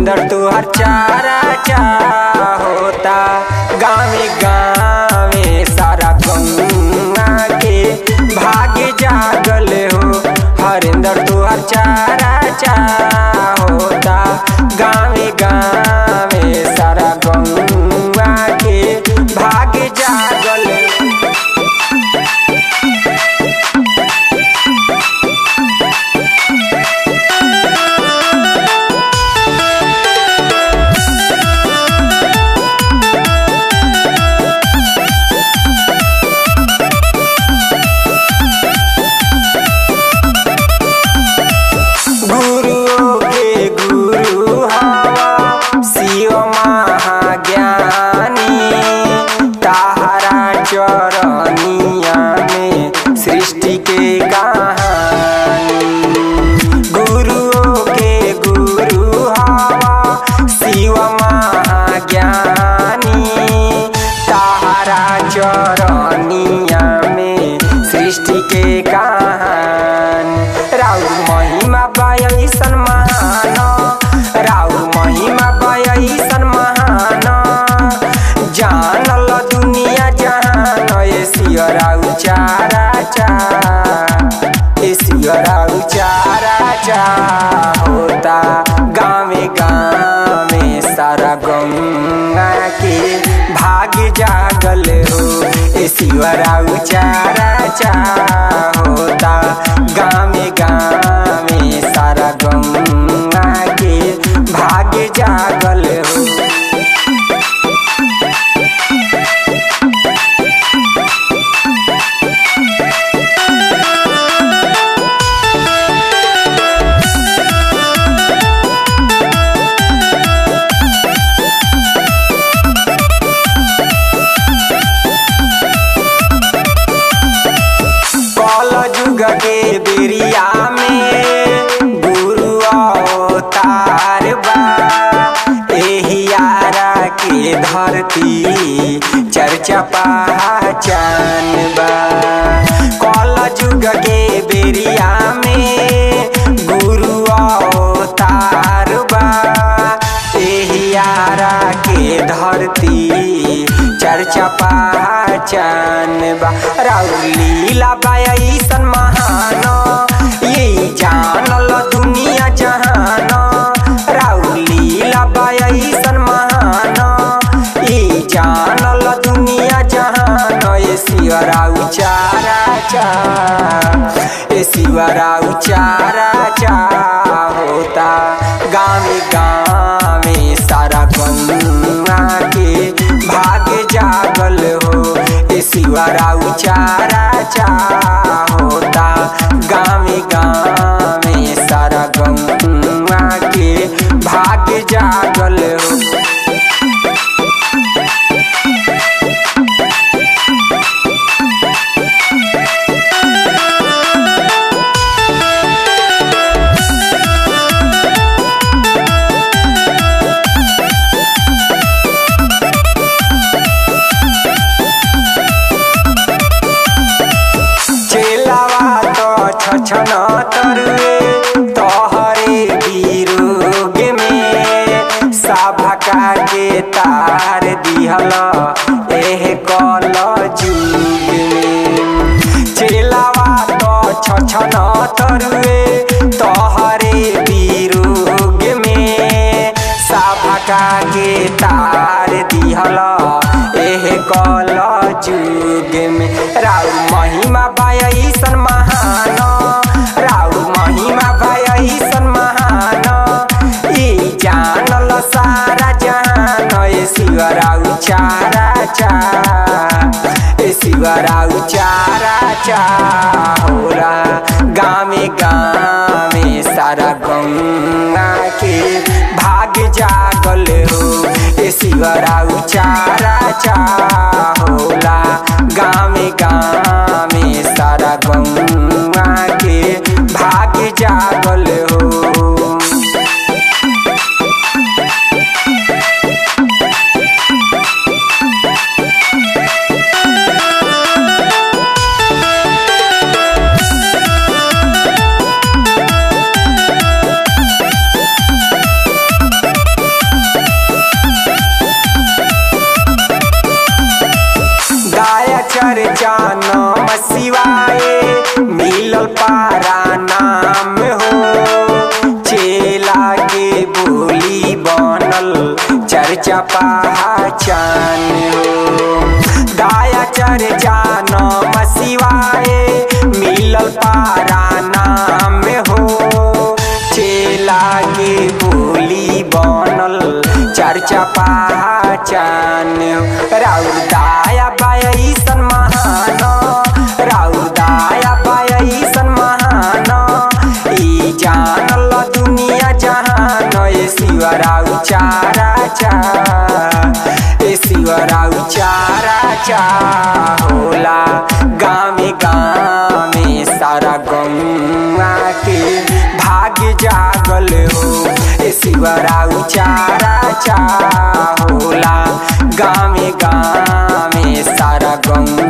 हरिंदर तुहर चारा चा होता गावे गावे सारा गौआ के भाग्य जागल हो हरिंदर तुहर चारा चा होता गावे गावे सारा गौआ के भाग्य जागल हो गुरुओं के गुरु हवा शिव महाज्ञानी ताहरा चरनिया में सृष्टि के कहानी गुरुओं के गुरु हवा शिव महाज्ञानी ताहरा चरनिया में सृष्टि के कहानी राउर महिमा बयसन महान राउर महिमा बयसन महान जानल दुनिया जहान एसियरा उचारा चा एसियरा उचारा चा होता गावे गावे सारा गंगा के भाग्य जागल हो एसियरा उचारा चा होता गावे गावे सारा गंगा के भाग्य जागल हो कल जुग के बेरिया में गुरु अवतार बा एहियारा के धरती चर्चा पहचान बा कल जुग के बेरिया में गुरु अवतार बा एहियारा के धरती चर्चा पहचान बा राउर लीला बाईसन महान ये जानल दुनिया जहान राउर लीला बाईसन महान ये जानल दुनिया जहान ये शिवरा उचारा चा ये शिवरा उचारा चा होता गावे गावे सारा गंगा के भाग्य जागल हो ए शिवरा उचारा चा होता गावे गावे सारा गंगा के भाग्य जागल हो चेलावा तो छछन तरुए तोहरे विरोग में साभका के तार दिहल एह कल जुग में चेलावा तो छछन तरुए तोहरे विरोग में साभका के तार दिहल एह कल जुग में राउ महिमा बाईसन महान राउ महिमा बाईसन महान ई जानल सारा जहान ए शिवरा उचारा चा ए शिवरा उचारा चा होला गामे गामे सारा गंगा के भाग्य जागल हो ए शिवरा उचारा चा होला गामे गामे सारा गंगा के भाग्य जागल हो चर्चा पहचान हो दाया चर्चा नम शिवाय मिलल पारा नाम हो चेला के बोली बनल चर्चा पहचान हो राउर दाया बायसन महान राउर दाया बायसन महान ई जानल दुनिया जहान ए शिवराउ चारा चा ए शिवराउ चारा चा होला गामे गामे सारा गौआ के भाग्य जागल हो ए शिवराउ चारा चा होला गामे गामे सारा गौआ